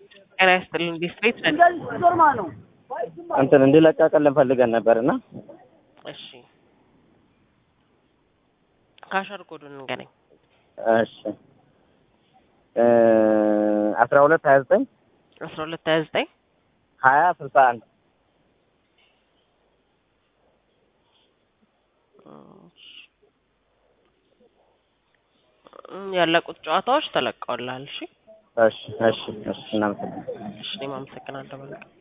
ጤና ይስጥልን ዲስትሪክት እንትን እንዲለቀቅልን ፈልገን ነበር እና እሺ ካሸር ኮዱን እንገናኝ እሺ አስራ ሁለት ሀያ ዘጠኝ አስራ ሁለት ሀያ ዘጠኝ ሀያ ስልሳ አንድ ያለቁት ጨዋታዎች ተለቀውልሃል። እሺ እሺ እሺ እሺ እናመሰግናለን። እሺ እኔም አመሰግናለሁ። በቃ